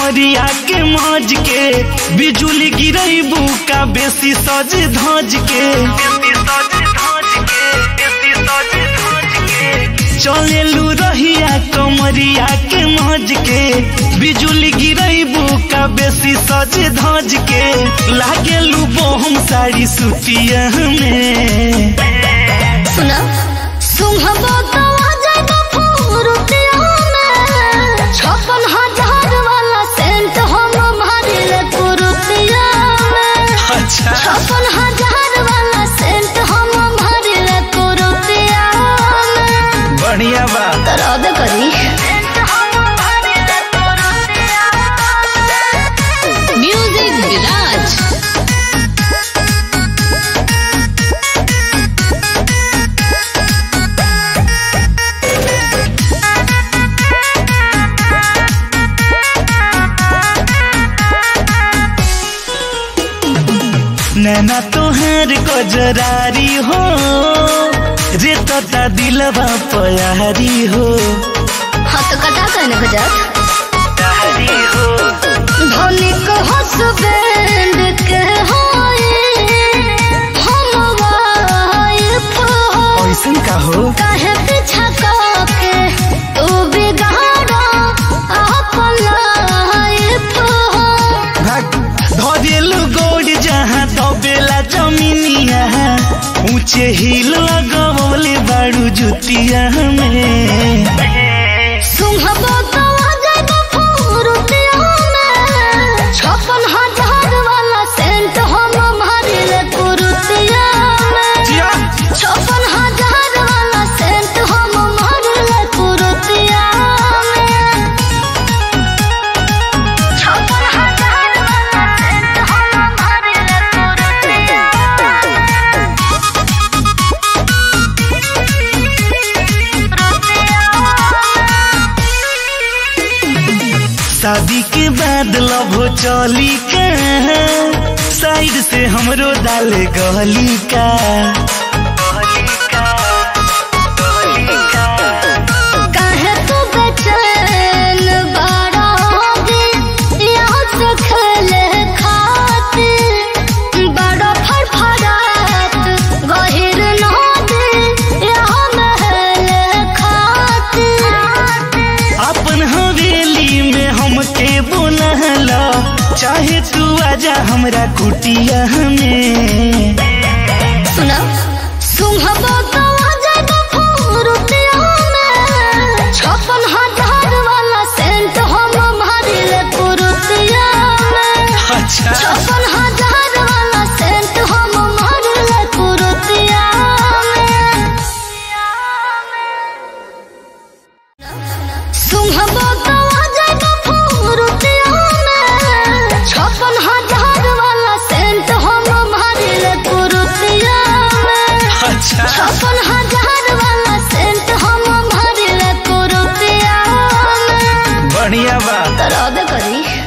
कमरिया के मौज के बिजुली गिरैबू का बेसी सज धज के चलेलू रहिया कमरिया के मौज के बिजुली गिरैबू का बेसी सज धज के लागेलू बोहम साड़ी सुतिया में सुना सुंघबो तो आ जाएगा फुरुतिया में छप्पन हजार वाला सेंट हम मारिले कुरुतिया में अच्छा छप्पन हजार वाला सेंट हम मारिले कुरुतिया में बढ़िया बा तरद करी म्यूजिक विराज नैना तोहर गजरारी हो रे तता दिलवा पयारी हो हाँ तो कटा कहने को जात तारी हो धनिक हसबैंड के होए हम वाइफ हो ऐसन का हो काहे पीछा के तू बिगाड़ो अपन लाइफ हो भाग धरेलू गोड़ जहाँ दबेला जमीनिया ऊंचे हिल लगवले बाड़ू जुतिया में सुंघबो तो आ जाएगा फुरुतिया में छप्पन हजार वाला सेंट हम मारिले कुरुतिया में जिया छप्पन हजार वाला सेंट हम मारले कुरुतिया में छप्पन हजार वाला सेंट हम मारले कुरुतिया शादी के बाद लभो चली का साइड से हमरो डाल गली का काहे तू बेचैन बड़ा होगी यहाँ से खेले खातिर बड़ा फड़फड़ात गहिर नदी यहाँ महल खातिर अपन हवेली में हमके बोलहला चाहे तू आजा हमरा कुटिया में सुना सुंघबो तो आ जाएगा फुरुतिया में छप्पन हजार वाला सेंट हम मारिले कुरुतिया में अच्छा छप्पन हजार वाला सेंट हम मारले कुरुतिया में सुंघबो तो आ जाएगा फुरुतिया में छप्पन हजार वाला सेंट हम मारले कुरुतिया में अच्छा छप्पन हजार वाला सेंट हम मारले कुरुतिया में बढ़िया बा तरद करी